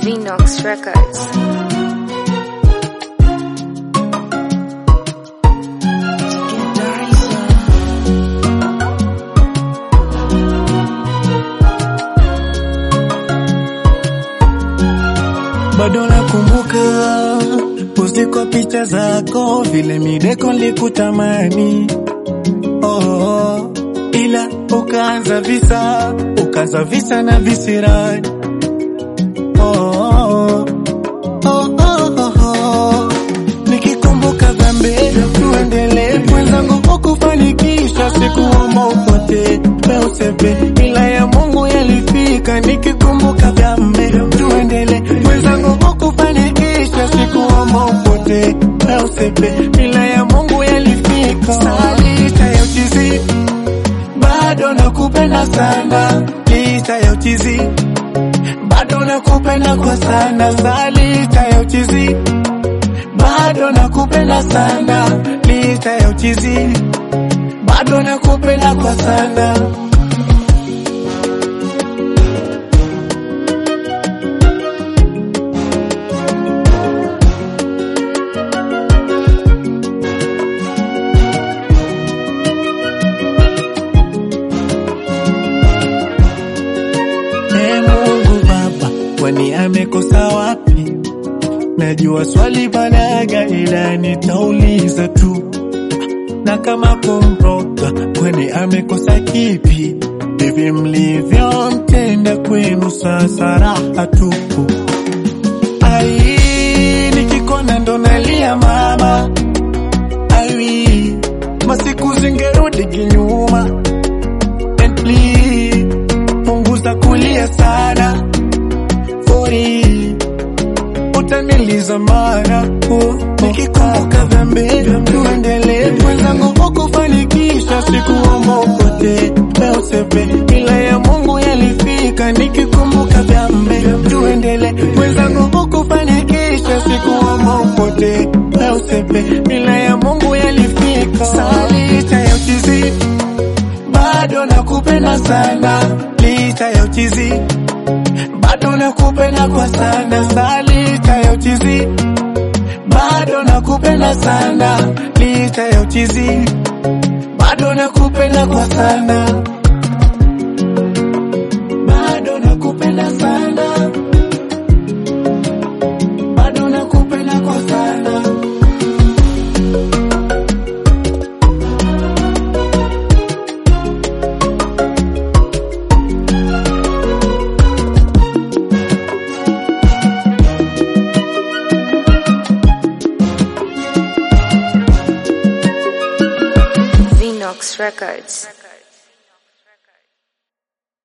Vinox Records. bado nakumbuka uziko picha zako vile mideko likutamani oh, oh. ila ukaanza visa ukaanza visa na visirani oh, oh. Oh, oh, oh, oh. nikikumbuka dhambi tuendelee mwenzangu ukufanikisha sikuomba upote meusepe ila ya Mungu yalifika nikikumbuka dhambi tuendelee mwenzangu ukufanikisha sikuomba upote meusepe ila ya Mungu yalifika salita ya uchizi bado nakupenda sana lita ya uchizi bado nakupenda kwa sana salita ya uchizi bado nakupenda sana lita ya uchizi bado nakupenda kwa sana Ee Mungu Baba, kwani amekosa wapi? Najua swali balaga, ila nitauliza tu, na kama kumroga, kwani amekosa kipi? Hivi mlivyomtenda kwenu sasa raha tupu. Ai, nikikona ndo nalia mama, ai, masiku zingerudi kinyuma, and please punguza kulia sana fori utaniliza mara uh, nikikumbuka dhambi tuendelee mwenzangu ukufanikisha sikuomba upote meusepe ila ya Mungu yalifika nikikumbuka dhambi tuendelee mwenzangu ukufanikisha sikuomba upote meusepe ila ya Mungu yalifika salita ya uchizi bado nakupenda sana lita ya uchizi bado nakupenda kwa sana salita ya uchizi bado nakupenda sana lita ya uchizi bado nakupenda kwa sana bado nakupenda sana bado nakupenda kwa sana Vinox Records.